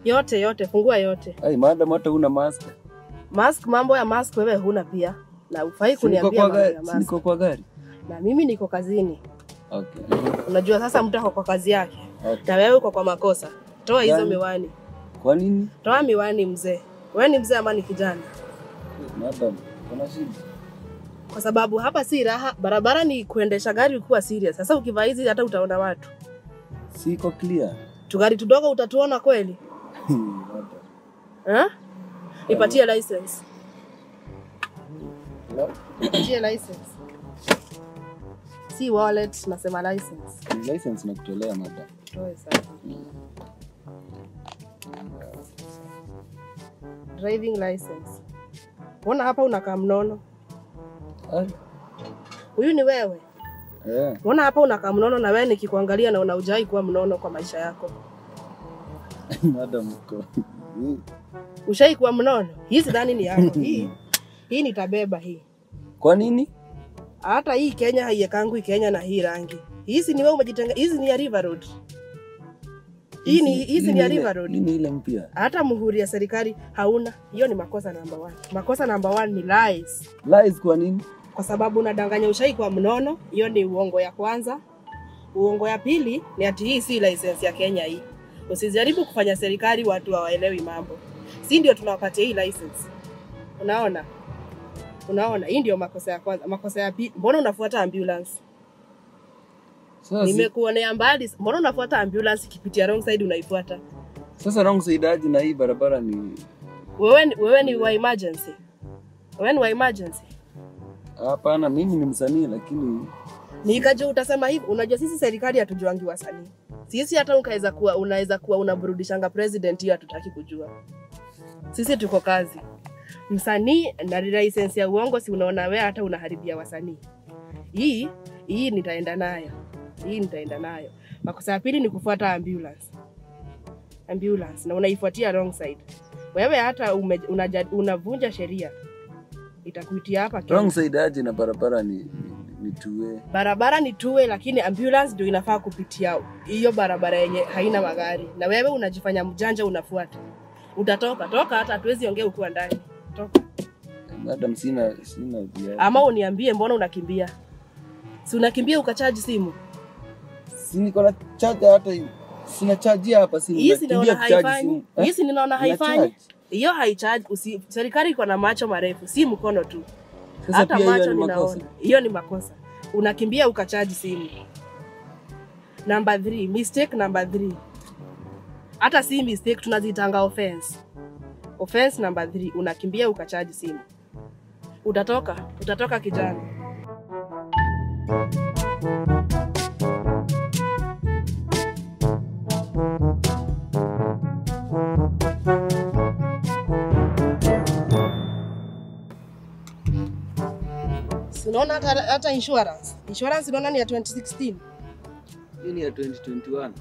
yote yote, fungua yote. Ai, madam hata una mask. Mask, mambo ya mask wewe huna pia, na ufai Si niko kuniambia kwa mambo gari, ya si mask. niko kwa gari. Na mimi niko kazini, Okay. unajua sasa mtu ako kwa kazi yake Okay. na wewe uko kwa makosa. Toa hizo Gani? miwani, Kwa nini? toa miwani mzee. Wewe ni mzee ama ni kijana? Madam, kuna shida. Kwa sababu hapa si raha, barabara ni kuendesha gari kuwa serious. Sasa ukivaa hizi hata utaona watu, Siko clear. tugari tudogo utatuona kweli Madam. eh? Nipatie license, Hello? nipatie license, si wallet, nasema license. Ni license nakutolea madam. Toe sasa. Driving license. Mbona hapa unakaa mnono? Ai. Huyu ni wewe? Eh. Mbona hapa unakaa mnono na wewe nikikuangalia na unaujai kuwa mnono kwa maisha yako? Madam uko. Ushai kuwa mnono? Hii sidhani ni yako. Hii hii nitabeba hii. Kwa nini? Hata hii Kenya haiekangu Kenya na hii rangi. Hizi ni wewe umejitenga, hizi ni ya River Road. Hii ni hizi ni ya ile- River Road. Hii ni ile mpya. hata muhuri ya serikali hauna. Hiyo ni makosa namba one. Makosa namba one ni lies, Lies kwa nini? kwa sababu unadanganya ushai kwa mnono. Hiyo ni uongo ya kwanza. Uongo ya pili ni ati hii si license ya Kenya hii. Usijaribu kufanya serikali watu hawaelewi mambo, si ndio tunawapatia hii license? Unaona, unaona, hii ndio makosa ya kwanza. Makosa ya pili, mbona unafuata ambulance? Sasa si- Nimekuonea mbali, mbona unafuata ambulance ikipitia wrong side unaifuata? sasa wrong side aje na hii barabara ni Wewe, ni- wewe ni wa emergency, wewe ni wa emergency. hapana, mimi ni msanii lakini Nikajua utasema hivi. Unajua sisi serikali hatujuangi wasanii. Sisi hata ukaweza kuwa unaweza kuwa unaburudishanga president, hiyo hatutaki kujua. Sisi tuko kazi. Msanii na license ya uongo, si unaona wewe hata unaharibia wasanii. Hii hii nitaenda nayo, hii nitaenda nayo. Makosa ya pili ni kufuata ambulance, ambulance na unaifuatia wrong side. Wewe hata ume, unaja, unavunja sheria, itakuitia hapa Kenya. wrong side aje na barabara ni, ni, ni two-way. barabara ni tuwe, lakini ambulance ndio inafaa kupitia hiyo barabara yenye haina magari, na wewe unajifanya mjanja, unafuata. Utatoka toka, hata hatuwezi ongea ukiwa ndani. Toka Madam, sina sina viatu. ama uniambie, mbona unakimbia? Si unakimbia ukachaji simu Si niko na charger hata hivi. Sina charge hapa simu. hii, si nakimbia naona kucharge haifanyi simu. Eh? hii, si ninaona Ina haifanyi charge. hiyo, haichaji. Usi, serikali iko na macho marefu, si mkono tu, Sasa hata pia hiyo macho ni makosa. ninaona. Hiyo ni makosa, unakimbia ukachaji simu. Number 3, mistake number 3. Hata si mistake tunazitanga offense. Offense number 3, unakimbia ukachaji simu. Utatoka, utatoka kijana. Si Unaona hata, hata insurance. Insurance unaona ni ya 2016. Hii ni ya 2021.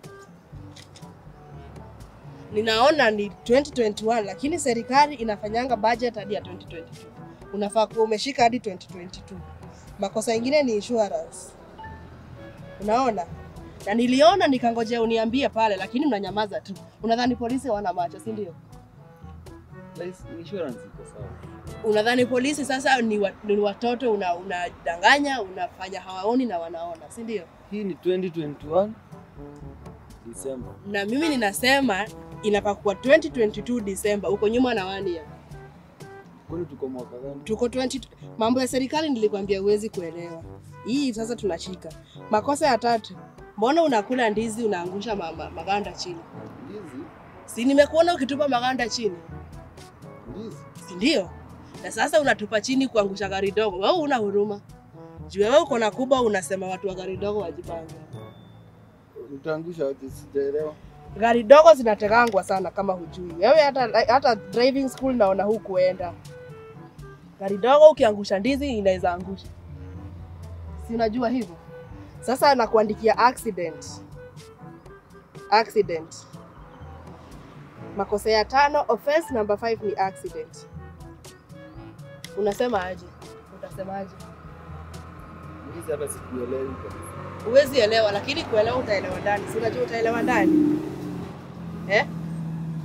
ninaona ni 2021 lakini serikali inafanyanga budget hadi ya 2022 unafaa kuwa umeshika hadi 2022 makosa ingine ni insurance unaona na niliona nikangojea uniambie pale lakini unanyamaza tu unadhani polisi wana macho si ndio Lice- Insurance iko sawa. unadhani polisi sasa ni, wa, ni watoto una- unadanganya unafanya hawaoni na wanaona si ndio Hii ni 2021 December. na mimi ninasema inafaa kuwa 2022 December uko nyuma na one year Kwani tuko mwaka gani? tuko 20 mambo ya serikali nilikwambia huwezi kuelewa hii sasa tunashika makosa ya tatu mbona unakula ndizi unaangusha ma, ma, maganda chini Ndizi. si nimekuona ukitupa maganda chini Ndizi. si ndio na sasa unatupa chini kuangusha gari dogo wewe una huruma juu wewe uko na kubwa unasema watu wa gari dogo wajipange Utaangusha aje sijaelewa. gari dogo zinategangwa sana kama hujui wewe hata, hata driving school naona hukuenda gari dogo ukiangusha ndizi inaweza angusha si unajua hivyo sasa nakuandikia accident accident makosa ya tano offense number 5 ni accident unasema aje utasema aje Ndizi hata sikuelewi kabisa. huwezi elewa lakini kuelewa utaelewa ndani si unajua utaelewa ndani eh?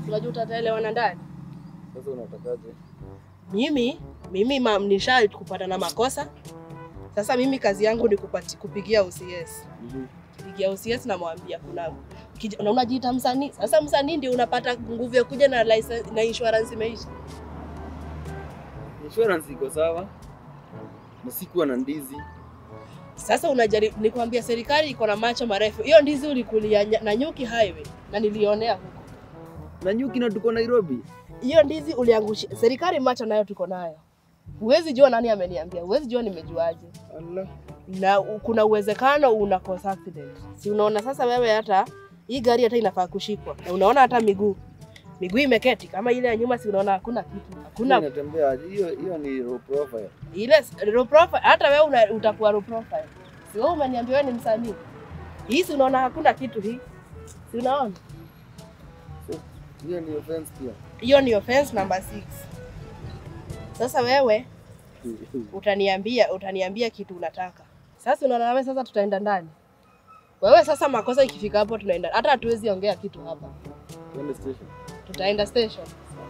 Unajua utataelewana ndani. Sasa unatakaje? Mimi mimi ma, nisha kupata na makosa. Sasa mimi kazi yangu ni kupati, kupigia OCS. Mhm. Kupigia OCS namwambia kuna kija- na unajiita msanii. Sasa msanii ndio unapata nguvu ya kuja na license, na insurance imeisha. Insurance iko sawa. Na sikuwa na ndizi. Sasa unajaribu nikwambia, serikali iko na macho marefu. Hiyo ndizi ulikulia nya- na Nyuki Highway na nilionea huko. Na nyuki na tuko Nairobi. Hiyo ndizi uliangusha serikali, macho nayo tuko nayo. Huwezi jua nani ameniambia, huwezi jua nimejuaje. Allah. na u- kuna uwezekano una cause accident. Si unaona sasa wewe hata hii gari hata inafaa kushikwa. Na unaona hata miguu. Miguu imeketi kama ile ya nyuma si unaona hakuna kitu. Hakuna Inatembea aje? Hiyo hiyo ni low profile. ile s- low profile hata wewe una, utakuwa low profile. Si wewe umeniambia wewe ni msanii. Hii si unaona hakuna kitu hii. Si unaona? So, hiyo ni offense pia. Hiyo ni offense number 6. Sasa wewe utaniambia utaniambia kitu unataka. Sasa unaona wewe sasa tutaenda ndani. Wewe sasa makosa ikifika hapo tunaenda. Hata hatuwezi ongea kitu hapa. Twende station. tutaenda station.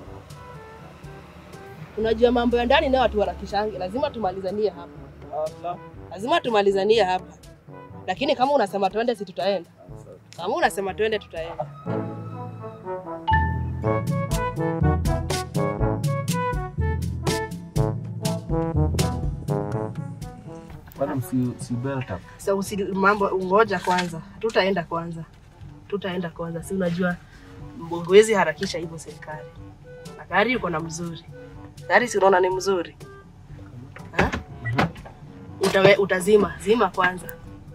Unajua mambo ya ndani nayo watu warakishangi, lazima tumalizanie hapa, Allah. lazima tumalizanie hapa. Lakini kama unasema tuende, si tutaenda. Kama unasema tuende, tutaenda. Bado si si belt up. So usi mambo, ngoja kwanza, tutaenda kwanza, tutaenda kwanza. Si unajua huwezi harakisha hivyo serikali, na gari uko na mzuri, gari si unaona ni mzuri ha? Utawe, utazima zima kwanza.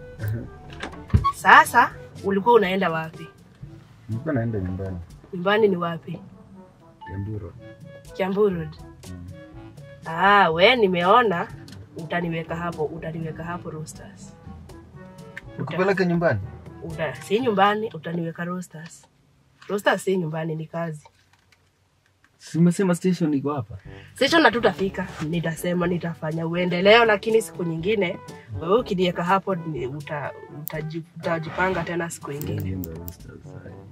Sasa ulikuwa unaenda wapi? Nilikuwa naenda nyumbani. Nyumbani ni wapi? Yamburo. Kiambu Road. Ah, we nimeona utaniweka hapo, utaniweka hapo Roosters. Ukupeleke nyumbani? Uta, si nyumbani, utaniweka Roosters. Roosters si nyumbani, ni kazi. Simesema station iko hapa. Sisi na tutafika, nitasema nitafanya uende leo, lakini siku nyingine wewe ukiniweka hapo ni- uta, utaji- utajipanga tena siku ingine. Nilienda Roosters.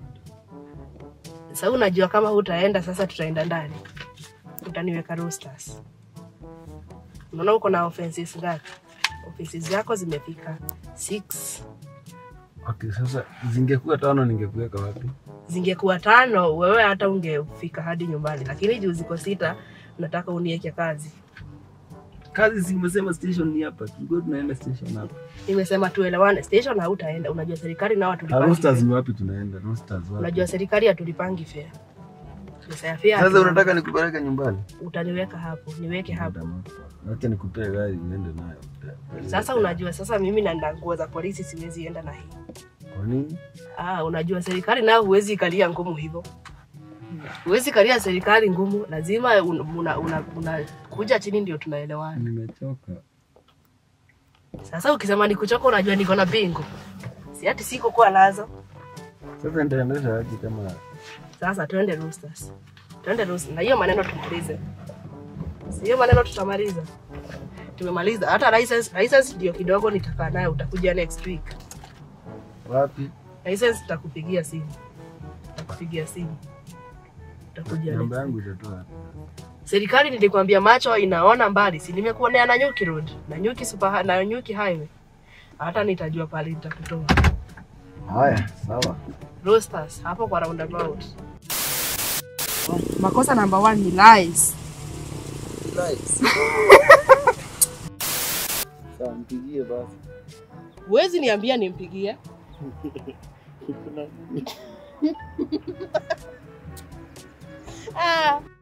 Sasa unajua kama hutaenda sasa, tutaenda ndani, utaniweka Roosters. Unaona uko na offenses ngapi? Offenses zako zimefika six. Okay, sasa zingekuwa tano ningekuweka wapi? Zingekuwa tano, wewe hata ungefika hadi nyumbani, lakini juu ziko sita, nataka unieke kazi. Kazi si umesema station ni hapa. Tulikuwa tunaenda station hapa. Nimesema tuelewane, station hautaenda. Unajua serikali nao Ah, hatulipangi Roosters fare. ni wapi tunaenda? Roosters wapi? Unajua serikali hatulipangi fare. Pesa ya fare Sasa hatuna. unataka nikupeleke nyumbani? utaniweka hapo, niweke hapo. Acha nikupee gari uende nayo. Sasa unajua sasa mimi na nina nguo za polisi siwezi enda na hii. Kwa nini? Ah, unajua serikali nayo huwezi ikalia ngumu hivyo. Huwezi kalia serikali ngumu, lazima un- una, una, una kuja chini ndio tunaelewana. Nimechoka. Sasa ukisema nikuchoka, unajua niko na bingo, si ati siko kuwa nazo. Sasa nitaendesha aje kama Sasa twende Roosters, twende Roosters, na hiyo maneno tumalize. Si hiyo maneno tutamaliza, tumemaliza. Hata license, license ndio kidogo nitakaa nayo, utakuja next week. wapi? License nitakupigia simu, nitakupigia simu, utakuja next Namba yangu itatoa. Serikali nilikwambia macho inaona mbali, si nimekuonea na Nyuki Road na Nyuki super na Nyuki Highway, hata nitajua pale nitakutoa. Haya, sawa. Roasters hapo kwa roundabout. Makosa number one ni lies. Nice. Sawa, mpigie basi. Huwezi niambia nimpigie. Ah.